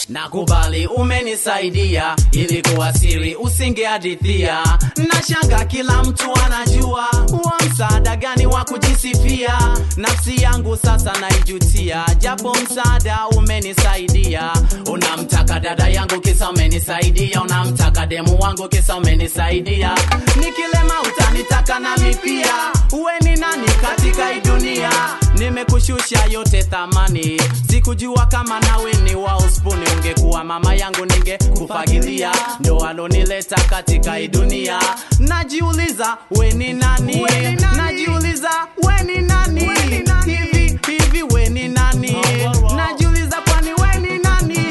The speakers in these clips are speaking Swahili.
nakubali umenisaidia, ilikuwa siri usingehadithia. Nashanga kila mtu anajua wa msaada gani wa kujisifia. Nafsi yangu sasa naijutia, japo msaada umenisaidia. Unamtaka dada yangu kisa umenisaidia, unamtaka demu wangu kisa umenisaidia. Nikilema utanitaka nami pia, uwe ni nani katika hii dunia? Nimekushusha yote thamani, sikujua kama nawe ni wa uspuni. Ungekuwa mama yangu ningekufagilia, ndo alonileta katika hii dunia. Najiuliza we ni nani? Najiuliza we ni nani? Hivi hivi we ni nani? Najiuliza kwani we ni nani?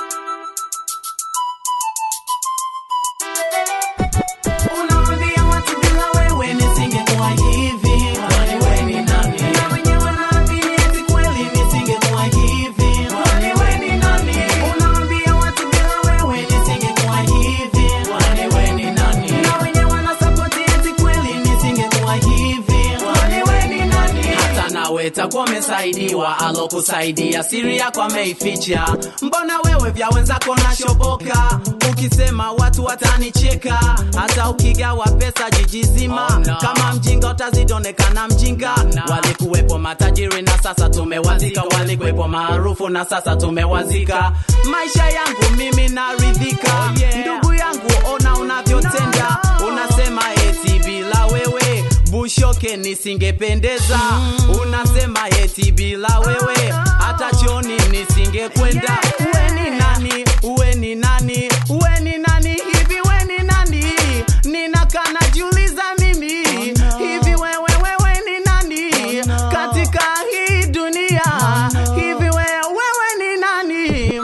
Unawaambia watu bila wewe nisingekuwa hivi. Kwani we ni nani? Na wenyewe wanaamini eti kweli nisingekuwa hivi. Kwani we ni nani? Unawaambia watu bila wewe nisingekuwa hivi. Kwani we ni nani? Na wenyewe wanasapoti eti kweli nisingekuwa hivi. Kwani we ni nani? Hata nawe takuwa umesaidiwa, alokusaidia siri yako ameificha. Mbona wewe vya wenzako nashoboka? Ukisema watu watanicheka, hata ukigawa pesa jiji zima. Oh, no. Kama mjinga utazidonekana mjinga. Walikuwepo matajiri na sasa tumewazika, walikuwepo maarufu na sasa tumewazika. Maisha yangu mimi naridhika, Oh, yeah. ndugu yangu, ona unavyotenda. Unasema eti bila wewe Bushoke nisingependeza. Unasema eti bila wewe hata choni nisingekwenda. Uwe ni nani? Uwe ni nani? Uwe ni nani? Hivi we ni nani? Ninakaa najiuliza mimi hivi wewe wewe ni nani katika hii dunia? Hivi wewe wewe ni nani?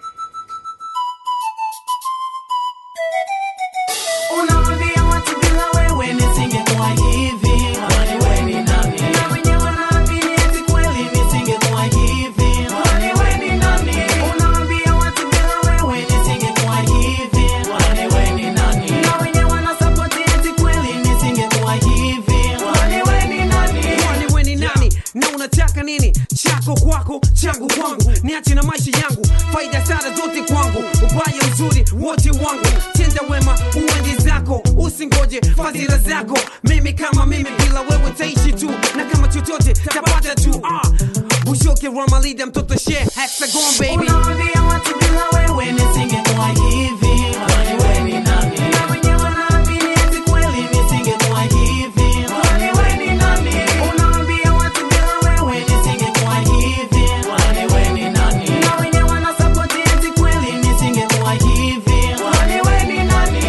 Unawaambia watu bila wewe nisingekuwa hivi. Kwani we ni nani? Na wenyewe wanaamini eti kweli nisingekuwa hivi. Kwani we ni nani? Unawaambia watu bila wewe nisingekuwa hivi. Kwani we ni nani? Na wenyewe wanasapoti eti kweli nisingekuwa hivi. Kwani we ni nani? kwani we ni nani na unataka nini chako kwako changu kwangu niache na maisha yangu faida sana zote kwangu ubaya uzuri wote wangu tenda wema uende zako usingoje fadhila zako mimi kama mimi bila wewe taishi tu na kama chochote tapata tu ah. bushoke ramalida mtoto she hexagon baby Unawaambia watu bila wewe nisingekuwa hivi. Kwani we ni nani? Na wenyewe wanaamini eti kweli nisingekuwa hivi. Kwani we ni nani? Unawaambia watu bila wewe nisingekuwa hivi. Kwani we ni nani? Na wenyewe wanasapoti eti kweli nisingekuwa hivi. Kwani we ni nani?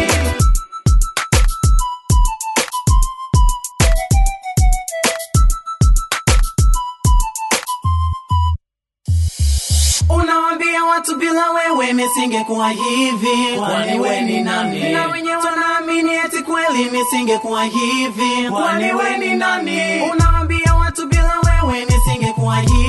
Unawambia watu bila wewe nisingekuwa hivi. Kwani we ni nani? Na wenyewe wanaamini eti kweli nisingekuwa hivi. Kwani we ni nani? Unawambia watu bila wewe nisingekuwa hivi.